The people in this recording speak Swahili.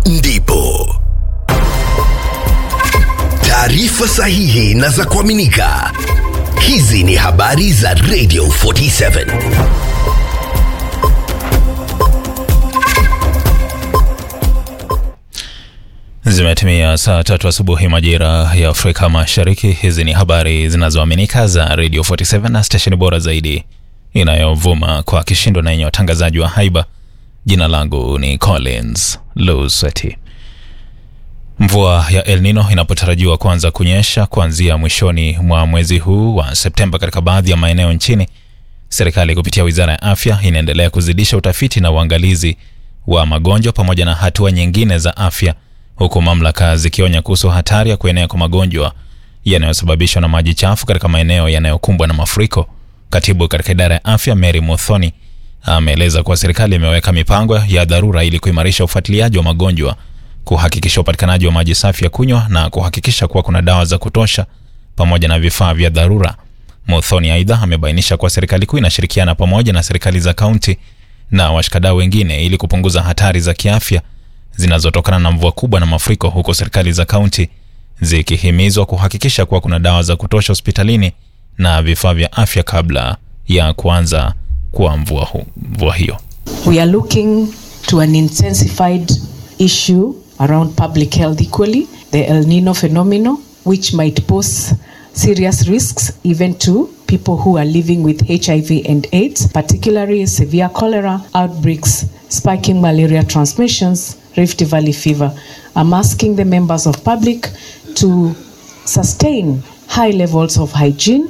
ndipo taarifa sahihi na za kuaminika. Hizi ni habari za Radio 47. Zimetimia saa tatu asubuhi majira ya Afrika Mashariki. Hizi ni habari zinazoaminika za Radio 47 na stesheni bora zaidi inayovuma kwa kishindo na yenye watangazaji wa haiba. Jina langu ni Collins Luseti. Mvua ya El Nino inapotarajiwa kuanza kunyesha kuanzia mwishoni mwa mwezi huu wa Septemba katika baadhi ya maeneo nchini, serikali kupitia wizara ya afya inaendelea kuzidisha utafiti na uangalizi wa magonjwa pamoja na hatua nyingine za afya, huku mamlaka zikionya kuhusu hatari ya kuenea kwa magonjwa yanayosababishwa na maji chafu katika maeneo yanayokumbwa na mafuriko. Katibu katika idara ya afya Mary Muthoni ameeleza kuwa serikali imeweka mipango ya dharura ili kuimarisha ufuatiliaji wa magonjwa, kuhakikisha upatikanaji wa maji safi ya kunywa na kuhakikisha kuwa kuna dawa za kutosha pamoja na vifaa vya dharura. Muthoni aidha amebainisha kuwa serikali kuu inashirikiana pamoja na serikali za kaunti na washikadau wengine ili kupunguza hatari za kiafya zinazotokana na mvua kubwa na mafuriko, huku serikali za kaunti zikihimizwa kuhakikisha kuwa kuna dawa za kutosha hospitalini na vifaa vya afya kabla ya kuanza kwa mvua, hu, mvua hiyo. We are looking to an intensified issue around public health equally, the El Nino phenomenon, which might pose serious risks even to people who are living with HIV and AIDS, particularly severe cholera outbreaks, spiking malaria transmissions, Rift Valley fever. I'm asking the members of public to sustain high levels of hygiene